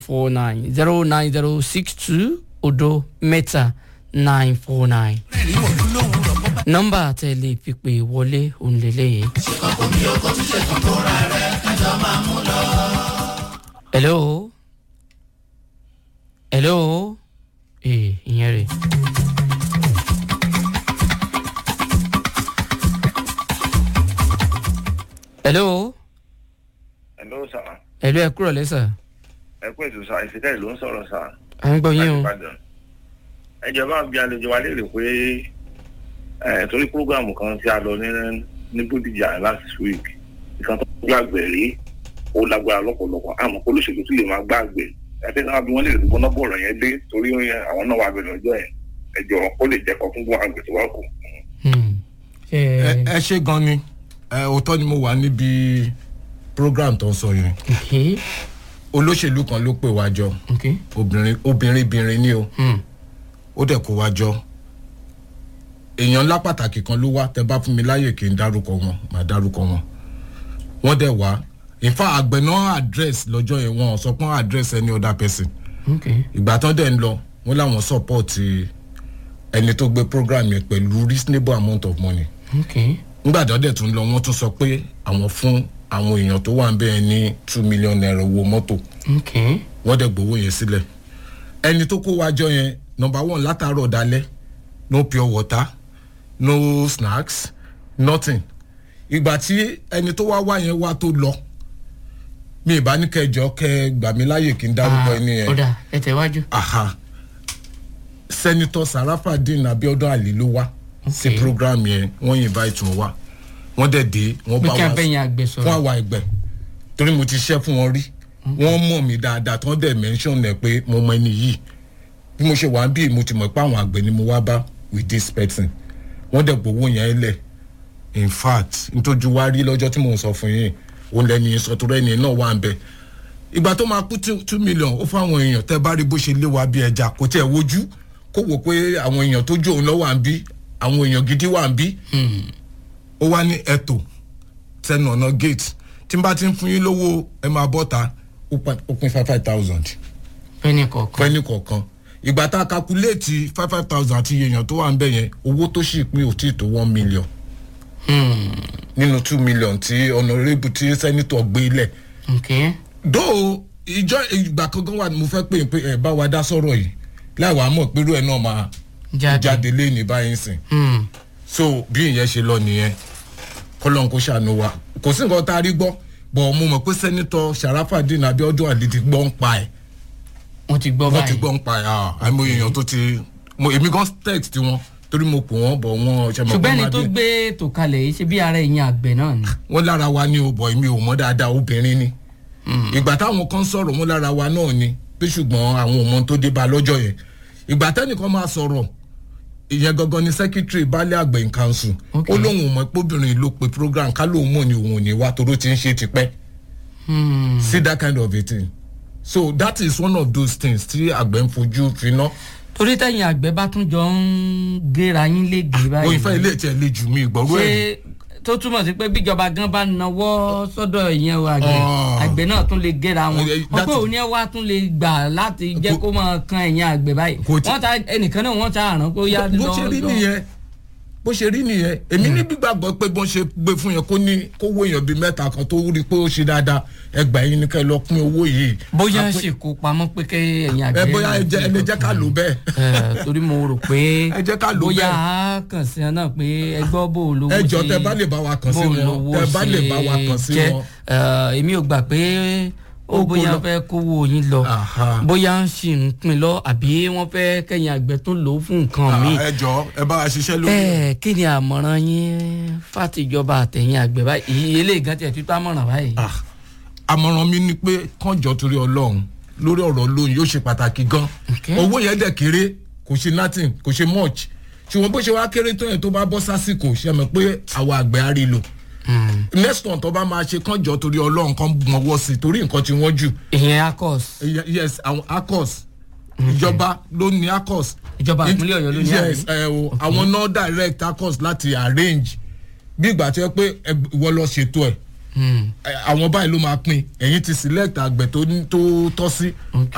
four nine zero nine zero six two odo mẹ́ta nine four nine. nọ́mbà tẹ̀lé pípé wọlé òǹlẹ̀lẹ̀. hello hello ee ìyẹn rè. hello Hello sir. hello ẹ kúrò lẹ́sà. ẹ kú ètò sá ìfìkẹ́ ló ń sọ̀rọ̀ sá. à ń gbọ́ yín o. Ìbàdàn. ẹ jẹ́ bá bí àlejò wa léèrè pé ẹ torí prógrámù kan tí a lọ ní ní Bódìjà last week nǹkan tó gbàgbé rí ó lágbára lọ́pọ̀lọpọ̀ àmọ́ kó olóṣèlú tún lè máa gbàgbé ẹgbẹ́ náà bí wọ́n lè rí bọ́nà bọ̀rọ̀ yẹn dé torí àwọn náà wà bẹ̀rẹ̀ ọjọ́ yẹn ẹ jọ ó lè jẹ́ kọ́ fún gbọ́n àgbẹ̀ tó wà kù. Hmm. ẹ ẹ ṣe gan ni ẹ òótọ́ ni mo wà níbi program tó ń sọ yẹn ok olóṣèlú kan ló pè wá jọ ok. obìnrin obìnrin bìnrin ni o Hmm. ó dẹ̀ kó wá jọ èèyàn ńlá pàtàkì kan ló wá tẹ bá fún mi láyè kí n dárúkọ wọn màá dárúkọ wọn wọ́n dẹ̀ wá in fact àgbẹ̀ náà address lọ́jọ́ yẹn wọn ò sọ pé wọ́n address any other person ok ìgbà tán dẹ̀ ń lọ wọ́n láwọn support ẹni tó gbé program yẹn pẹ̀lú reasonable amount of money ok nígbà tó dẹ̀ tún lọ wọ́n tún sọ pé àwọn fún àwọn èèyàn tó wà ń bẹ́ẹ̀ ní two million naira owó mọ́tò ok wọ́n dẹ̀ gbowó yẹn sílẹ̀ ẹni tó kó wájọ yẹn number one látàárọ̀ dalẹ́ no pure water no snacks nothing ìgbà tí ẹni tó wá wá yẹn wá tó lọ mi ì bá ní kẹjọ kẹ gbà mí láàyè kí n dárúkọ ẹni yẹn ọ̀dà ẹ tẹ̀wájú. aha sẹ́nitọ́ sarafadin abiodun ali ló wá sí Okay. program yẹn wọ́n invite wọn wá wọ́n dẹ̀ dé wọ́n pé bá kí wa abẹ́yẹn àgbẹ̀ fún sọ̀rọ̀. àwa ẹgbẹ́ torí mo ti ṣiṣẹ́ fún wọn rí wọ́n mọ̀ mí dáadáa tí wọ́n dẹ̀ mention ẹ̀ pé mo mọ ẹni yìí bí mo ṣe wà ń bí mo ti mọ̀ pé àwọn àgbẹ̀ ni mo wá bá with this person wọ́n dẹ̀ gbowó yẹn lẹ̀ in fact ntójú wa rí lọ́jọ́ tí mò ń sọ fún yín òun lẹ́ni yẹn sọ tó rẹ́ni náà wà ń bẹ̀ ìgbà tó máa kú two- two million ó fáwọn èèyàn tẹ́ bá rí bó ṣe lé wa bí ẹja kò tiẹ̀ wojú kó wò pé àwọn èèyàn tó jó òun lọ́ wà ń bí àwọn èèyàn gidi wà ń bí ó wá ní ẹ̀tọ́ tẹnu ọ̀nà gate tí n bá ti ń fún yín lówó ẹ máa bọ́ ta ó pa- ó pín five five thousand pẹ́ẹ́nì kọ̀ọ̀kan. fẹ́ni kọ̀ọ̀kan ìgbà tá a kakuléètì five five thousand àti èèyàn tó wà ń bẹ̀ yẹn owó tó sì pín ò tí ì tó one million Hmm. nínú two million tí honourable tí sẹ́nitọ̀ gbé lẹ̀ ok dóò ìjọ ìgbà kankan wà ní mo fẹ́ pè é pé ẹ bá wa dá sọ̀rọ̀ yìí láì wàá mọ̀ pé irú ẹ̀ náà máa jáde. jáde lé ní báyìí sìn Hmm. so bí ìyẹn ṣe lọ nìyẹn kọlọ́n kó ṣàánú wa kò sí nǹkan tá a rí gbọ́ bọ̀ mo mọ̀ pé sẹ́nitọ́ sharafadin abiodun ali ti gbọ́ ń pa ẹ̀ wọ́n ti gbọ́ wọ́n ti báyìí. gbọ́ ń pa ẹ̀ ah àìmọye èèyàn tó ti mo èmi gan text wọn torí mo pò wọ́n bọ̀ wọ́n ṣe mọ̀ ṣùgbọ́n ẹni máa tó dé. gbé ètò kalẹ̀ yìí ṣe bí ara ẹ̀yìn àgbẹ̀ náà ni. wọ́n lára wa ní o bọ̀ èmi ò mọ̀ dáadáa obìnrin ni ìgbà táwọn kan sọ̀rọ̀ wọ́n lára wa náà ni pé ṣùgbọ́n àwọn ọmọ tó dé bá lọ́jọ́ yẹn ìgbà tẹ́nìkan máa sọ̀rọ̀ ìyẹn gangan ni secretary baálé àgbẹ̀ in council Okay. ó lóun ò mọ̀ pé obìnrin ló pe program ká lóun mọ̀ ni òun ò ní wá toró ti ń ṣe tipẹ́ Hmm. see that kind of a thing so that is one of those things tí àgbẹ̀ ń fojú finá torí tẹ̀yìn àgbẹ̀ bá tún jọ ń géra yín léègé báyìí. oyin fẹ́ ilé ìtẹ̀ lè jù mí ìgbọ̀rú ẹ̀ ṣé tó túmọ̀ sí pé bíjọba gan bá nawọ́ sọ́dọ̀ ìyẹn o àgbẹ̀ Ah. àgbẹ̀ náà tún lè géra wọn Eh, wọ́n that pé is- òun yẹn wá tún lè gbà láti jẹ́ Kò- kó máa kan ẹ̀yìn àgbẹ̀ báyìí Kò tí- wọ́n ta ẹnìkan náà wọ́n ta àrùn kó yá lọ bó ṣe rí lọ- nìyẹn bó ṣe rí nìyẹn èmi ní gbígbàgbọ́ pé bó ṣe gbé fún yẹn kó ní kó wó èèyàn bíi mẹ́ta kan tó rí pé ó ṣe dáadáa ẹgbàá yín ni ká ẹ lọ pín owó yìí. bóyá Àpé- sì kó pamọ́ pé kẹ́ ẹ̀yìn ẹ àgbẹ̀ bóyá ẹ jẹ ẹ lè jẹ́ ká lò bẹ́ẹ̀. Eh, torí mo rò pé Ẹ jẹ́ ká lò bóyá bẹ́ẹ̀. a kàn sí ọ náà pé ẹgbọ́ bò lówó ẹ jọ ṣe- tẹ bá lè bá wa kàn sí bó wọn lówó tẹ bá lè bá wa ṣe kàn sí jẹ́. wọn. Eh, èmi ò gbà pé ó Ó kó bóyá lọ. fẹ́ kówó yín lọ Aha. bóyá ń ṣì ń pin lọ àbí wọ́n fẹ́ kẹ́yìn àgbẹ̀ tó lò ó fún nǹkan Ah, míì ẹ jọ ẹ bá wa ṣiṣẹ́ lórí. ẹ kí ni àmọ̀ràn yín fàtìjọba àtẹ̀yìn àgbẹ̀ báyìí ilé ìgàn tiẹ̀ títọ́ àmọ̀ràn báyìí. Ah, àmọ̀ràn mi ni pé kànjọ torí ọlọ́run lórí ọ̀rọ̀ lóyún yóò ṣe pàtàkì gan Okay. owó yẹn dẹ̀ kéré kò ṣe nothing kò ṣe much ṣùgbọ́n bó ṣe wá kéré tó yẹn tó bá bọ́ sásìkò ṣe mọ̀ pé àwọn àgbẹ̀ á rí lò next one tó bá máa ṣe kànjọ torí ọlọ́run kan mọ̀wọ́ sí i torí nǹkan tí wọ́n jù ìyẹn akos yes àwọn acos ìjọba ló ní acos Ìjọba ìpínlẹ̀ Ọ̀yọ́ ló ní yes àbí? ẹ o àwọn náà direct acos láti arrange bí ìgbà tó yẹ pé ẹ- ìwọ lọ ṣètò ẹ ẹ, àwọn báyìí ló máa pín ẹ̀yin ti select àgbẹ̀ tó ní- tó tọ́ sí